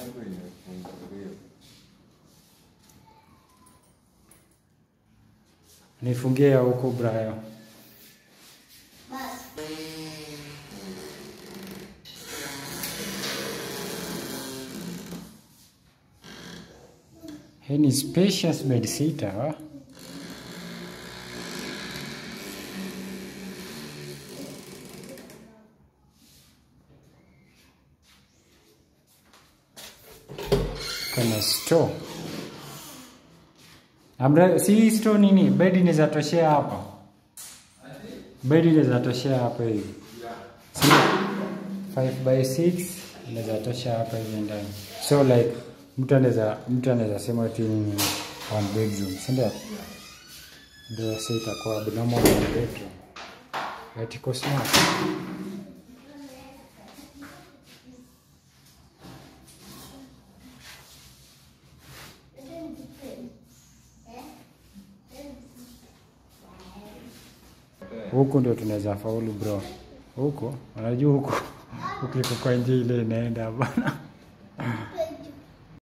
Mlango imefunguliwa. Nifungie ya huko Brayo. Hii ni spacious bedsitter. wa? Kuna store. Amra, si store nini? Bed inaweza toshea hapa. Bed inaweza toshea hapa hivi. Si 5 by 6 inaweza tosha hapa hivi ndani. So like mtu anaweza mtu anaweza sema ati ni one bedroom, si ndio? Ndio sasa itakuwa abnormal one bedroom. But iko smart. Huku ndio tunaweza faulu bro. Huko unajua huko ukiko kwa nje ile inaenda bana.